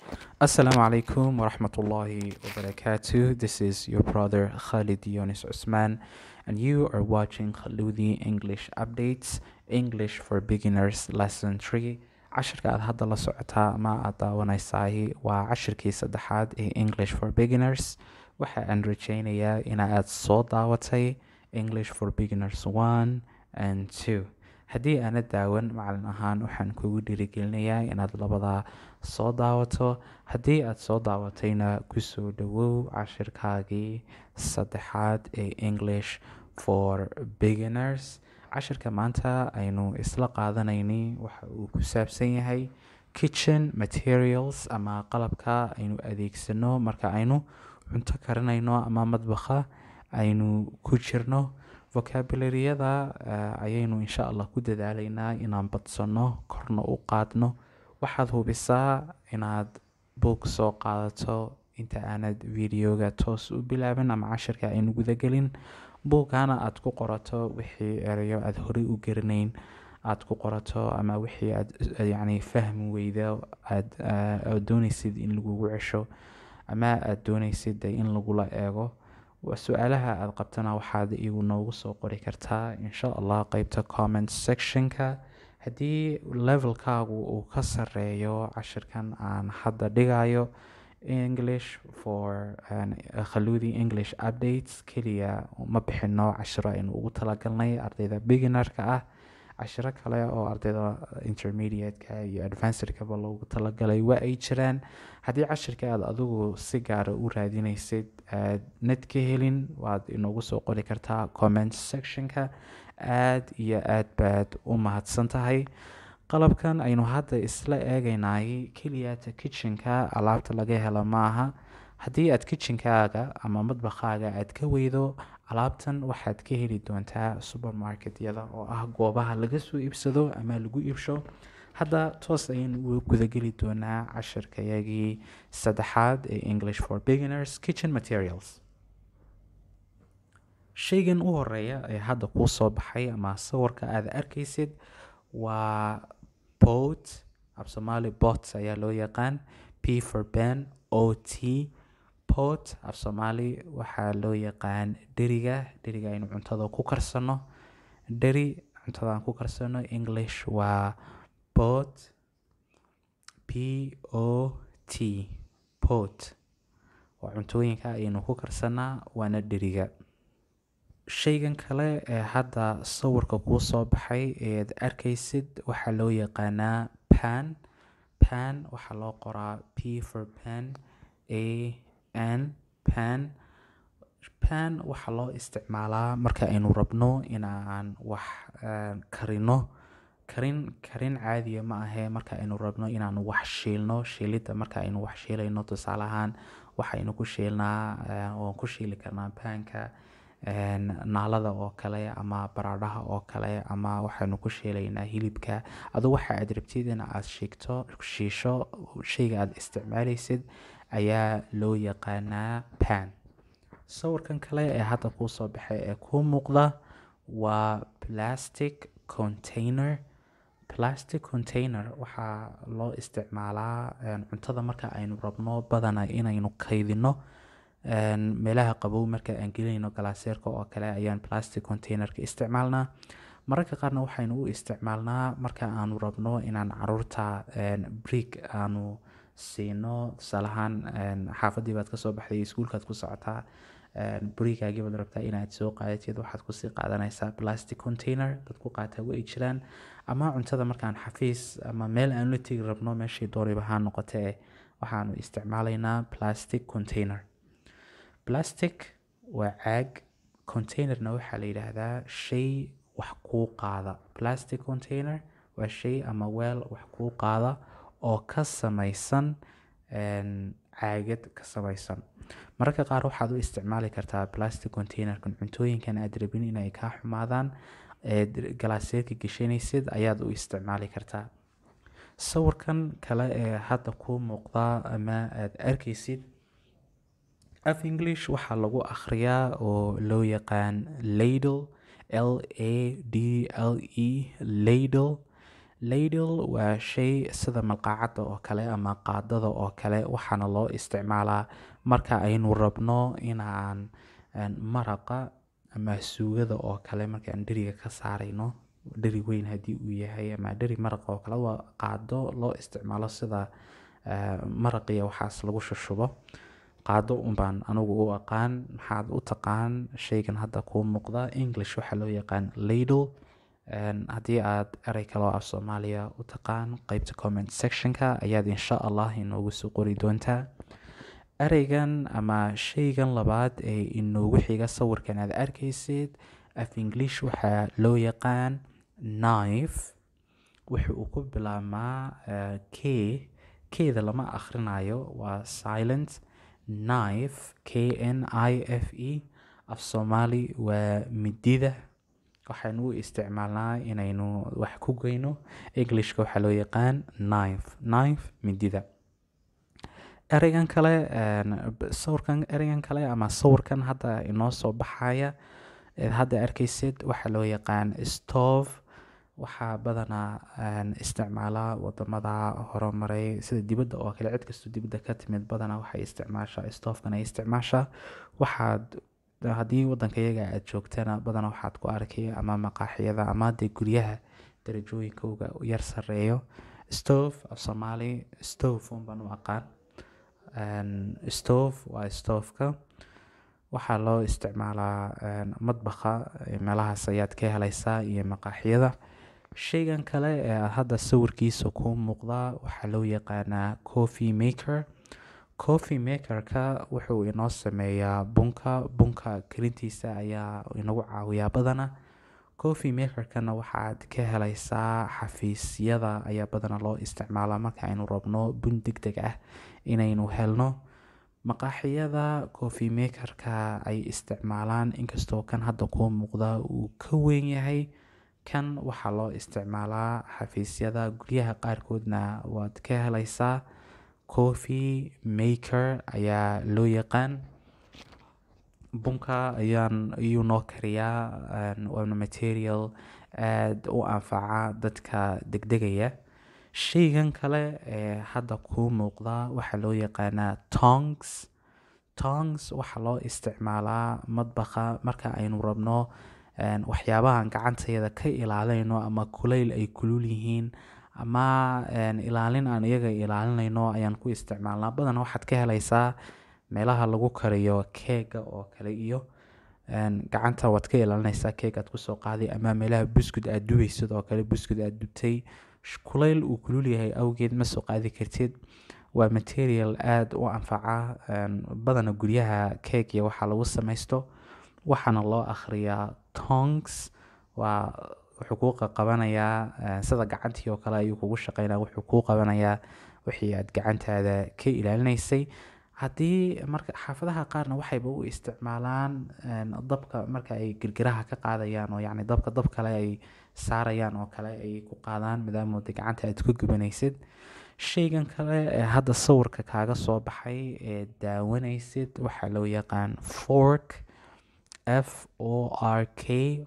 Assalamu alaikum wa rahmatullahi wa barakatuh. This is your brother Khalid Yunus Usman, and you are watching Khaludi English Updates English for Beginners Lesson 3. cashirka aad hadda la socotaa ama aad daawanaysaay waa cashirkii saddexaad ee English for Beginners. Waxa aan rajaynayaa in aad soo daawatay English for Beginners 1 and 2. haddii aanad daawan macalin ahaan waxaan kugu dhiirigelinayaa inaad labadaa soo daawato haddii aad soo daawatayna kusoo dhawow cashirkaagii saddexaad ee english for beginners cashirka maanta aynu isla qaadanayni waxa uu ku saabsan yahay kitchen materials ama qalabka aynu adeegsano marka aynu cunto karinayno ama madbaqa aynu ku jirno vocabularyada uh, ayaynu insha allah ku dadaalaynaa inaan badsano korna u qaadno waxaad hubisaa inaad boog soo qaadato inta aanad videoga toos u bilaabin ama cashirka aynu gudagelin buugana aad ku qorato wixii erayo aad horey u garanayn aad ku qorato ama wixii aad yacni fahmi weyda aad uh, doonaysid in lagugu cesho ama aad doonaysid in lagula eego su-aalaha aada qabtana waxaad igu noogu soo qori kartaa insha allah qeybta comment sectionka haddii levelkaagu uu ka sareeyo cashirkan aan hadda dhigayo english for khaludi english updates keliya ma bixino cashiro aynu ugu talagalnay ardayda beginnerka ah cashiro kale oo ardayda intermediate-ka iyo advancedkaba loogu talagalay waa ay jiraan haddii cashirka aad adigu si gaara u raadinaysid aad nad ka helin waad inoogu soo qori kartaa comment sectionka aad iyo aad baad u mahadsan tahay qalabkan aynu hadda isla eegaynay keliyata kitchenka alaabta laga helo maaha haddii aad kitchenkaaga ama madbaqaaga aad ka weydo alaabtan waxaad ka heli doontaa supermarketyada oo ah goobaha laga soo iibsado ama lagu iibsho hadda toos ayaynu uga gudageli doonaa cashirkayagii saddexaad ee english for beginners kitchen materials shaygan u horeeya ee hadda kuu soo baxay ama sawirka aad arkaysid waa bot af soomaali bot ayaa loo yaqaan p for ben o t pot af soomaali waxaa loo yaqaan dheriga dheriga aynu cuntada ku karsano dheri cuntada aan ku karsano english waa pot p o t pot waa cuntooyinka ayaynu ku karsanaa waana dheriga shaygan kale ee hadda sawirka kuu soo baxay eed arkaysid waxaa loo yaqaanaa pan pan waxaa loo qoraa p for pan a n pan pan waxaa loo isticmaalaa marka aynu rabno inaan wax karino karin karin caadiya ma ahee marka aynu rabno inaan wax shiilno shiilidda marka aynu wax shiilayno tusaale ahaan waxaynu ku shiilnaa waan ku shiili karnaa panka naalada oo kale ama baradhaha oo kale ama waxaynu ku shiilaynaa hilibka adu waxa aad rabtid in aad shigto shiisho shayga aad isticmaalaysid ayaa loo yaqaanaa pan sawirkan kale ee hadda kuu soo baxay ee kuu muuqda waa plastic container plastic container waxaa loo isticmaalaa cuntada marka aynu rabno badana inaynu kaydino meelaha qabow marka aan gelinayno galaaseerka oo kale ayaan plastic containerka isticmaalnaa mararka qaarna waxaynu u isticmaalnaa marka aanu rabno inaan caruurta brick aanu siino tusaalahaan xaafadii baad kasoo baxday iskuulkaad ku socotaa brigaagii baad rabtaa inaad soo qaadatid waxaad kusii qaadanaysaa plastic container dad ku qaataa way jiraan ama cuntada markaan xafiis ama meel aan la tegi rabno meeshii dooriba ha noqotee waxaanu isticmaalaynaa plastic container plastic waa caag containerna waxaa la yidhaahdaa shay wax kuu qaada plastic container waa shay ama weel wax kuu qaada oo ka samaysan caagad ka samaysan mararka qaar waxaad u isticmaali kartaa plastic containerkan cuntooyinkan aad rabin inay kaa xumaadaan eed galaaseedka geshanaysid ayaad u isticmaali kartaa sawirkan kale ee hadda kuu muuqda ama aad arkaysid af english waxaa lagu akhriyaa oo loo yaqaan ladle l a d l e ladle ladle waa shay sida malqacadda oo kale ama qaadada oo kale waxaana loo isticmaalaa marka aynu rabno inaan maraqa ama suugada oo kale markaan dheriga ka saarayno dheri weyn haddii uu yahay ama dheri maraqa oo kale waa qaado loo isticmaalo sida maraqiya waxaas lagu shushubo qaado unbaan anigu u aqaan maxaad u taqaan shaygan hadda kuu muuqda english waxaa loo yaqaan ladle haddii aad erey kaloo af soomaaliya u taqaan qeybta comment sectionka ayaad insha allah inoogu soo qori doontaa ereygan ama shaygan labaad ee inoogu xiga sawirkan aad arkaysid af english waxaa loo yaqaan knife wuxa uu ku bilaabmaa k keeda lama akhrinayo waa silent knife k n i f e af soomaali waa midida waxaynu u isticmaalnaa inaynu wax ku geyno englishka waxaa loo yaqaan knife knife midida ereygan kale sawirkan ereygan kale ama sawirkan hadda inoo soo baxaya hadda arkaysid waxaa loo yaqaan stove waxaa badanaa isticmaala wadamada horumaray sida dibadda oo kale cid kastoo dibadda ka timid badanaa waxay isticmaashaa stoofkan ay isticmaashaa waxaad haddii wadanka iyaga aad joogtana badanaa waxaad ku arkay ama maqaaxiyada ama dee guryaha darajooyinkooga yar sareeyo stove af soomaali stove unbaan u aqaan stove waa stoofka waxaa loo isticmaalaa madbaqa meelahaas ayaad ka helaysaa iyo maqaaxiyada shaygan kale ee hadda sawirkiisa kuu muuqda waxaa loo yaqaanaa coffee maker coffee makerka wuxuu inoo sameeyaa bunka bunka karintiisa ayaa inagu caawiyaa badana coffee makerkana waxaad ka helaysaa xafiisyada ayaa badana loo isticmaalaa marka aynu rabno bun deg deg ah inaynu helno maqaaxiyada coffee makerka ay isticmaalaan inkastoo kan hadda kuu muuqda uu ka weyn yahay kan waxaa loo isticmaalaa xafiisyada guryaha qaarkoodna waad ka helaysaa coffee maker ayaa loo yaqaan bunka ayaan iyuu noo kariyaa waana material aada u anfaca dadka degdegaya shaygan kale ee hadda kuu muuqda waxaa loo yaqaanaa tongs tongs waxaa loo isticmaalaa madbaqa marka aynu rabno waxyaabahan gacantayada ka ilaalinayno ama kulayl ay kulul yihiin ama ilaalin aan iyaga ilaalinayno ayaan ku isticmaalnaa badan waxaad ka helaysaa meelaha lagu kariyo keega oo kale iyo gacanta waad ka ilaalinaysaa keeg aad kusoo qaaday ama meelaha buskud aad dubaysid oo kale buskud aad dubtay kulayl uu kulul yahay awgeed ma soo qaadi kartid waa material aada u anfaca badana guryaha keeg iyo waxaa lagu samaysto waxaana loo akhriyaa tongs waa wuxuu kuu qabanayaa sida gacantii oo kale ayuu kugu shaqeynaya wuxuu kuu qabanayaa wixii aad gacantaada ka ilaalinaysay haddii marka xaafadaha qaarna waxayba u isticmaalaan dabka marka ay girgiraha ka qaadayaan oo yacni dabka dab kale ay saarayaan oo kale ay ku qaadaan maadaamooda gacanta aad ku gubanaysid shaygan kale ee hadda sawirka kaaga soo baxay ee daawanaysid waxaa loo yaqaan fork f o r k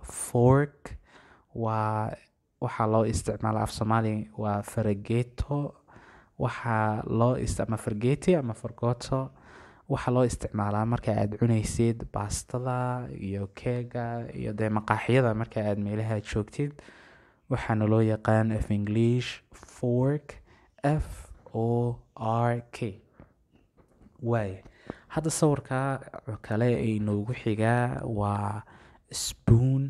fork waa waxaa loo isticmaala af soomaali waa farageeto waxaa loo ama fargeeti ama fargooto waxaa loo isticmaalaa marka aad cunaysid baastada iyo keega iyo dee maqaaxiyada marka aad meelaha joogtid waxaana loo yaqaan af english fork f o r k waay hadda sawirka kale ee inoogu xigaa waa spoon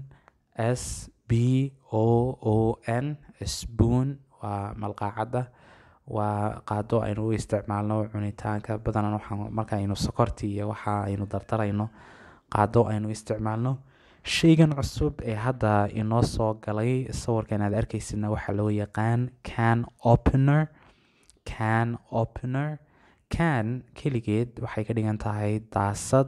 s b o o n spoon waa malqaacadda waa qaado aynu u isticmaalno cunitaanka badanaa waxaa marka aynu sokorti iyo waxa aynu dardarayno qaado aynu isticmaalno shaygan cusub ee hadda inoo soo galay sawirkan aad arkaysidna waxaa loo yaqaan can opener can opener can keligeed waxay ka dhigan tahay daasad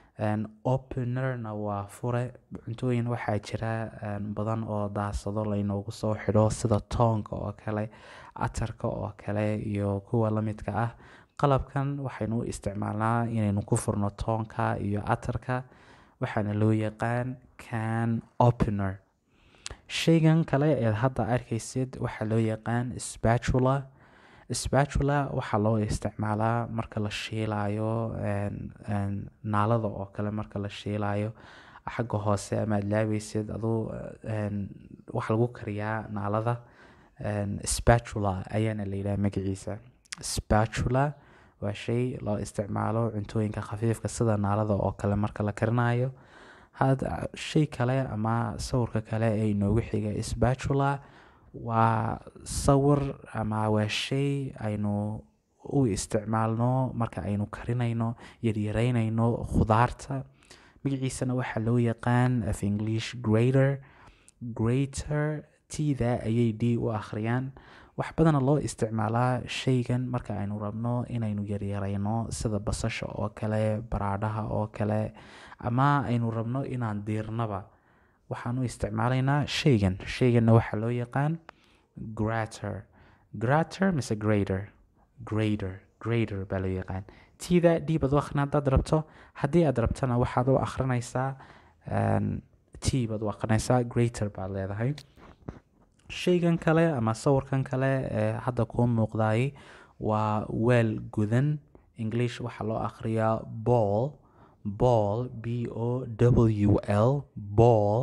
openerna waa fure cuntooyin waxaa jira badan oo daasado laynoogu soo xidho sida toonka oo kale atarka oo kale iyo kuwa lamidka ah qalabkan waxaynu u isticmaalnaa inaynu ku furno toonka iyo atarka waxaana loo yaqaan can opener shaygan kale eed hadda arkaysid waxaa loo yaqaan spatula spatula waxaa loo isticmaalaa marka la shiilayo naalada oo kale marka la shiilayo xagga hoose amaad laabeysid aduu waxa lagu kariyaa naalada spatula ayaana la yidhaha magaciisa spatula waa shay loo isticmaalo cuntooyinka khafiifka sida naalada oo kale marka la karinayo had shay kale ama sawirka kale ee inoogu xiga spatula waa sawir ama waa shay aynu u isticmaalno marka aynu karinayno yaryareynayno khudaarta magaciisana waxaa loo yaqaan af english grater grater tda ayay d u akhriyaan wax badana loo isticmaalaa shaygan marka aynu rabno inaynu yaryareyno sida basasha oo kale baraadhaha oo kale ama aynu rabno inaan diirnaba waxaan u isticmaalaynaa shaygan shayganna waxaa loo yaqaan grater grater mise grater grater grater baa loo yaqaan tida d baad u akhrin haddaad rabto haddii aad rabtana waxaad u akhrinaysaa t baad u akhrinaysaa grater baad leedahay shaygan kale ama sawirkan kale ee hadda kuu muuqdaay waa weel gudan english waxaa loo akhriyaa ball ball b o w l ball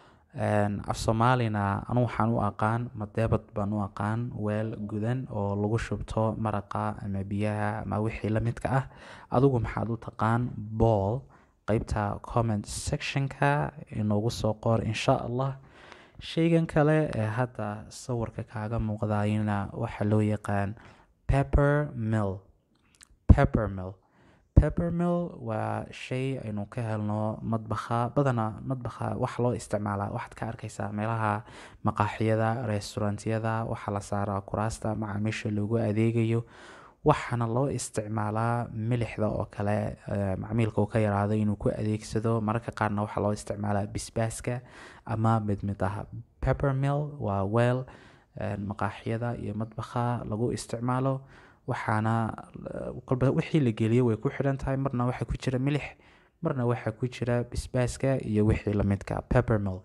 af soomaalina anu waxaan u aqaan madeebad baan u aqaan weel gudan oo lagu shubto maraqa ama biyaha ama wixii la midka ah adigu maxaad u taqaan ball qeybta comment sectionka inoogu soo qor insha allah shaygan kale ee hadda sawirka kaaga muuqdayna waxaa loo yaqaan pepper mill pepper mill pepper mill waa shay aynu ka helno madbakha badana madbakha waxa loo isticmaalaa waxaad ka arkaysaa meelaha maqaaxiyada restaurantyada waxaa la saaraa kuraasta macaamiisha loogu adeegayo waxaana loo isticmaalaa milixda oo kale macmiilka uu ka yaraado inuu ku adeegsado mararka qaarna waxaa loo isticmaalaa bisbaaska ama mid mid ah pepper mill waa weel maqaaxiyada iyo madbakha lagu isticmaalo waxaana kolba wixii la geliyo way ku xidhan tahay marna waxaa ku jira milix marna waxaa ku jira bisbaaska iyo wixii lamidka peppermill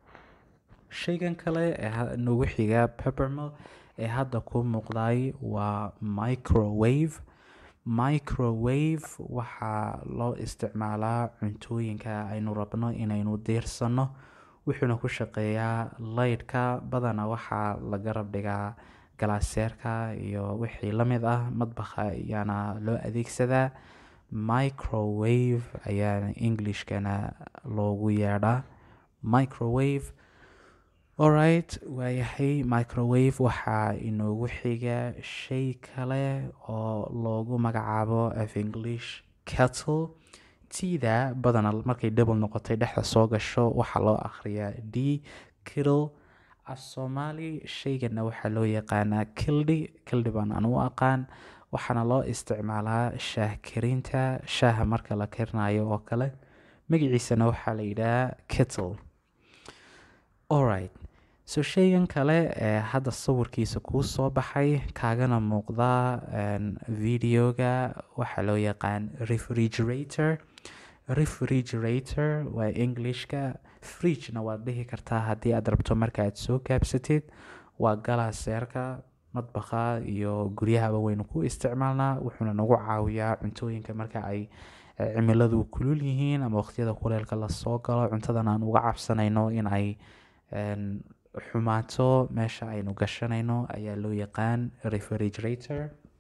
shaygan kale ee noogu xiga peppermill ee hadda ku muuqday waa microwave microwave waxaa loo isticmaalaa cuntooyinka aynu rabno inaynu diirsano wuxuuna ku shaqeeyaa laydhka badana waxaa la garab dhigaa galaaseerka iyo wixii la mid ah madbakha ayaana loo adeegsadaa microwave ayaa englishkana loogu yeedhaa microwave alright waayahay microwave waxaa inoogu xiga shay kale oo loogu magacaabo af english cattle tida badana markay double noqotay dhexda soo gasho waxaa loo akhriyaa d kittle af soomaali shaygana waxaa loo yaqaanaa kildhi kildhi baan anu u aqaan waxaana loo isticmaalaa shaah karinta shaaha marka la karinayo oo kale magaciisana waxaa la yidhahaa kittle alright so shaygan kale ee hadda sawirkiisa kuu soo baxay kaagana muuqda videoga waxaa loo yaqaan refrigerator refrigerator waa englishka fridgena waad dhihi kartaa haddii aad rabto marka aad soo gaabsatid waa galaaseerka madbakha iyo guryahaba waynu ku isticmaalnaa wuxuuna nagu caawiyaa cuntooyinka marka ay cimiladu kulul yihiin ama waqtiyada kuleelka lasoo galo cuntadan aan uga cabsanayno in ay xumaato meesha aynu gashanayno ayaa loo yaqaan refrigerator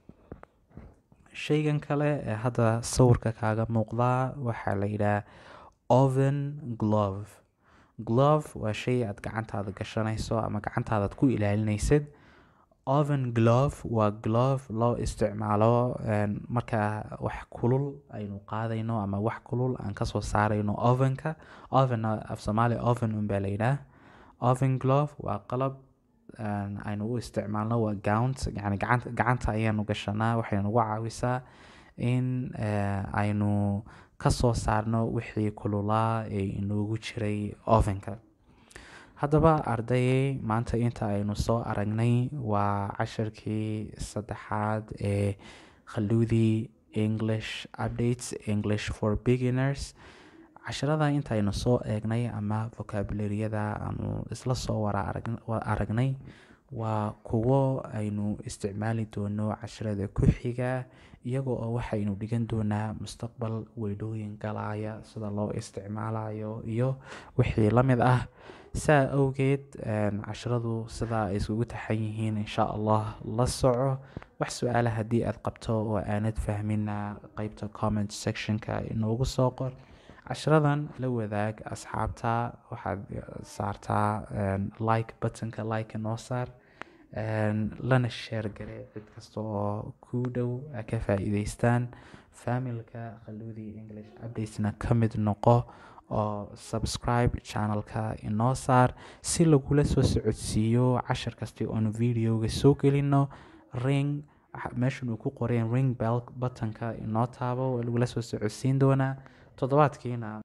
shaygan kale ee hadda sawirka kaaga muuqdaa waxaa la yidhaha oven glove glove waa shay aad gacantaada gashanayso ama gacantaadaad ku ilaalinaysid oven glove waa glove loo isticmaalo marka wax kulul aynu qaadayno ama wax kulul aan kasoo saarayno ovenka oven af soomaali oven unbaa la yidhaah oven glove waa qalab aynu u isticmaalno waa gount yani gacanta gacanta ayaanu gashanaa waxay nagu caawisaa in aynu kasoo saarno wixii kululaa ee inoogu jiray ovenka haddaba ardayay maanta inta aynu soo aragnay waa casharkii saddexaad ee khaluudii english updates english for beginners casharada intaynu soo eegnay ama vocabularyada aanu isla soo wara aragnay waa kuwo aynu isticmaali doono casharada ku xiga iyagoo oo waxaynu dhigan doonaa mustaqbal weydhooyin galaya sida loo isticmaalayo iyo wixii la mid ah saa awgeed casharadu sidaa ay iskugu taxan yihiin insha allah la soco wax su-aala haddii aad qabto oo aanad fahmina qeybta comment sectionka inoogu soo qor casharadan la wadaag asxaabta waxaad saartaa like buttonka like noo saar lana sheer gare cid kasta oo ku dhow ka faa-iideystaan familka khaluudi english updatesna ka mid noqo oo subscribe channelka inoo saar si lagula soo socodsiiyo cashar kasta oonu videoga soo gelino ring meeshan uu ku qoreen ring bell buttonka inoo taabo waa lagula soo socodsiin doonaa toddobaadkiina